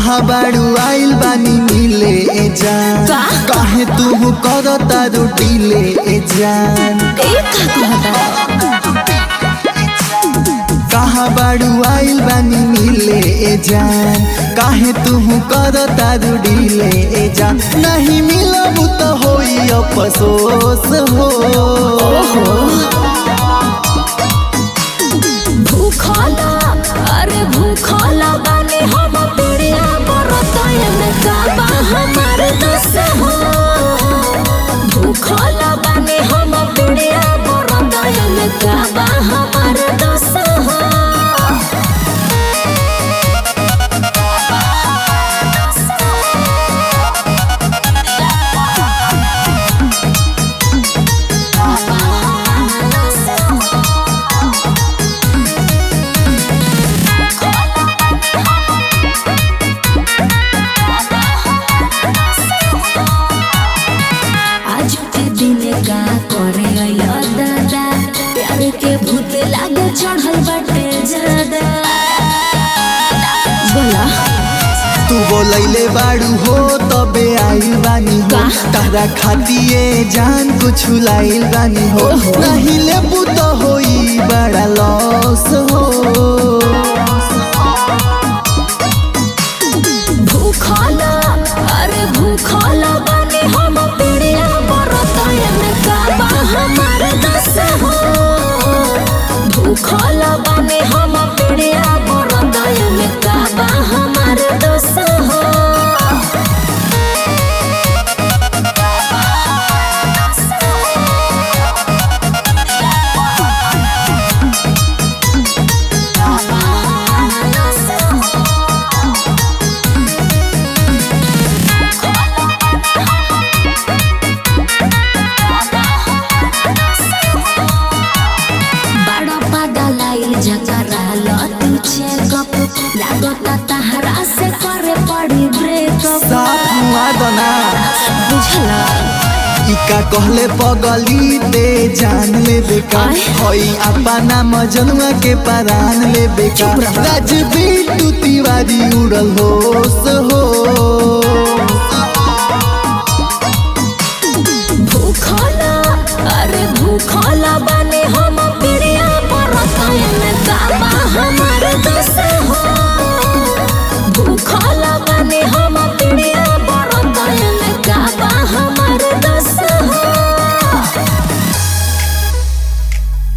कहा बाड़ू आइल बानी मिले ए जान का? काहे तू कर तारू डीले ए जान ए का कहता कहा बाड़ू आइल बानी मिले ए जान काहे तू कर तारू डीले ए जान नहीं मिलब तो होई अफसोस हो भूखला अरे भूखला बानी हम पीड़िया बरतय में काबा हमार दस हो भूखला बानी हम पीड़िया बरतय में काबा हमार दस हो आज के दिन का करे अइलो दादा प्यार के भूत लागे चढ़ल बाटे ज्यादा बोला तू बोलैले बाड़ू हो तबे आइल बानी हो का? तारा खातिए जान कुछ लाइल बानी हो ओहो। नहीं लेबू तो होई बड़ा लॉस हो भूखला अरे भूखला बानी हम पीड़िया बरतय में काबा हमार दस हो भूखला बानी हम पीड़िया बरतय में काबा हमार दस हो बड़ा पागल आइल जकरा लतू चेकअप लागता तहरा से करे पड़ी ब्रेकअप साथ मुआ दना बुझला इका कहले पगली ते जान ले बेका आय। हई अपना मजनुआ के परान ले बेका चुप रह। राजबीर तू तिवारी उड़ल होश हो भूखला अरे भूखला बने हम पीड़िया पर में दाबा हमार दस हो